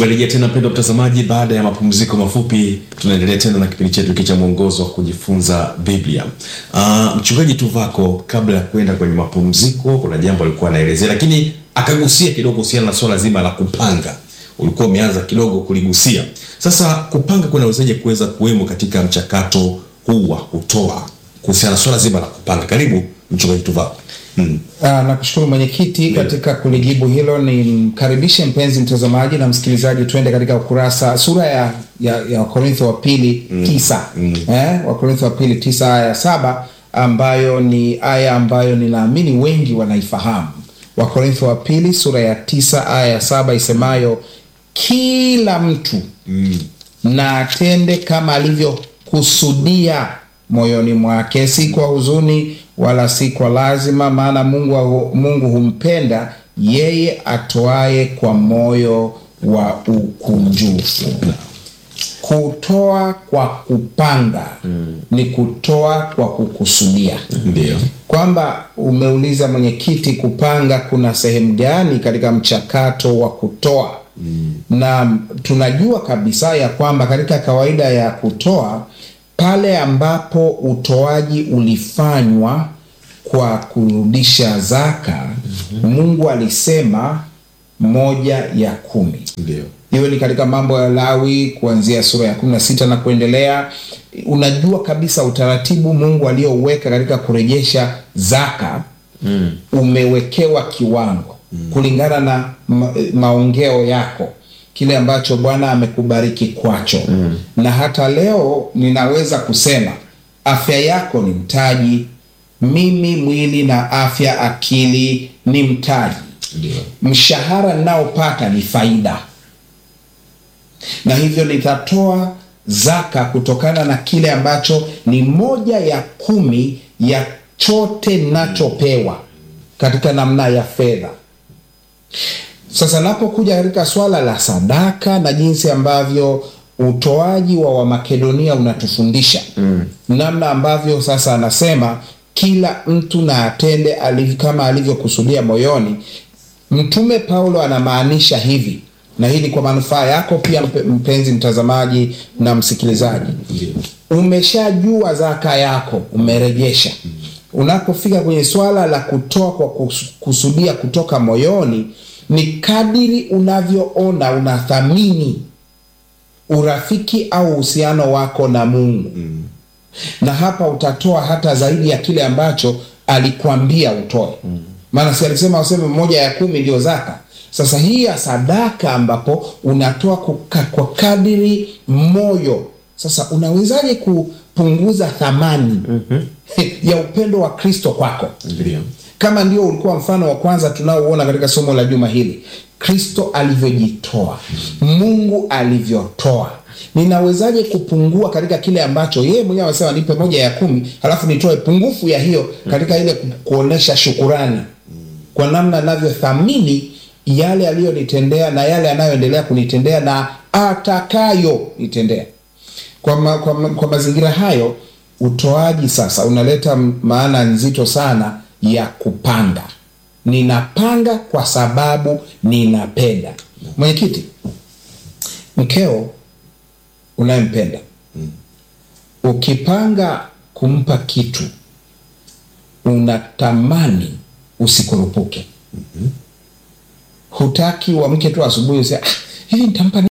Tumerejea tena mpendwa mtazamaji, baada ya mapumziko mafupi, tunaendelea tena na kipindi chetu hiki cha mwongozo wa kujifunza Biblia. Uh, mchungaji Tuvako, kabla ya kwenda kwenye mapumziko, kuna jambo alikuwa anaelezea, lakini akagusia kidogo kuhusiana na swala zima la kupanga. Ulikuwa umeanza kidogo kuligusia. Sasa kupanga kunawezaje kuweza kuwemo katika mchakato huu wa kutoa, kuhusiana na swala zima la kupanga? Karibu mchungaji Tuvako. Mm. Ah, nakushukuru mwenyekiti katika kulijibu hilo. Ni mkaribishe mpenzi mtazamaji na msikilizaji, tuende katika ukurasa sura ya, ya, ya Wakorintho wa pili tisa eh, Wakorintho wa pili tisa aya ya saba ambayo ni aya ambayo ninaamini wengi wanaifahamu. Wakorintho wa pili sura ya tisa aya ya saba isemayo kila mtu na atende kama alivyokusudia moyoni mwake, si kwa huzuni wala si kwa lazima, maana Mungu, Mungu humpenda yeye atoaye kwa moyo wa ukunjufu. Kutoa kwa kupanga ni kutoa kwa kukusudia Ndio. kwamba umeuliza mwenyekiti, kupanga kuna sehemu gani katika mchakato wa kutoa? Na tunajua kabisa ya kwamba katika kawaida ya kutoa, pale ambapo utoaji ulifanywa kwa kurudisha zaka, Mungu alisema moja ya kumi Ndio. iwe ni katika mambo ya Lawi kuanzia sura ya kumi na sita na kuendelea. Unajua kabisa utaratibu Mungu aliyouweka katika kurejesha zaka umewekewa kiwango kulingana na ma maongeo yako, kile ambacho Bwana amekubariki kwacho. Na hata leo ninaweza kusema afya yako ni mtaji. Mimi mwili na afya, akili ni mtaji. Ndio. Mshahara ninaopata ni faida na hivyo nitatoa zaka kutokana na kile ambacho ni moja ya kumi ya chote nachopewa katika namna ya fedha. Sasa napokuja katika swala la sadaka na jinsi ambavyo utoaji wa Wamakedonia unatufundisha namna ambavyo sasa anasema kila mtu na atende aliv, kama alivyokusudia moyoni. Mtume Paulo anamaanisha hivi, na hii ni kwa manufaa yako pia mpe- mpenzi mtazamaji na msikilizaji. Umeshajua zaka yako, umerejesha. Unapofika kwenye swala la kutoa kwa kus- kusudia kutoka moyoni, ni kadiri unavyoona unathamini urafiki au uhusiano wako na Mungu na hapa utatoa hata zaidi ya kile ambacho alikwambia utoe. Maana si alisema useme moja ya kumi ndio zaka. Sasa hii ya sadaka ambapo unatoa kuka, kwa kadiri moyo. Sasa unawezaje kupunguza thamani ya upendo wa Kristo kwako? Ndio. kama ndio ulikuwa mfano wa kwanza tunaouona katika somo la juma hili, Kristo alivyojitoa, Mungu alivyotoa, ninawezaje kupungua katika kile ambacho yeye mwenyewe amesema nipe moja ya kumi, halafu nitoe pungufu ya hiyo katika ile ku- kuonesha shukurani kwa namna anavyothamini yale aliyonitendea na yale anayoendelea kunitendea na atakayo nitendea. Kwa, ma, kwa, ma, kwa mazingira hayo utoaji sasa unaleta m- maana nzito sana ya kupanga. Ninapanga kwa sababu ninapenda. Mwenyekiti, mkeo unayempenda ukipanga kumpa kitu unatamani usikurupuke. Hutaki uamke tu asubuhi useme ah, hivi nitampa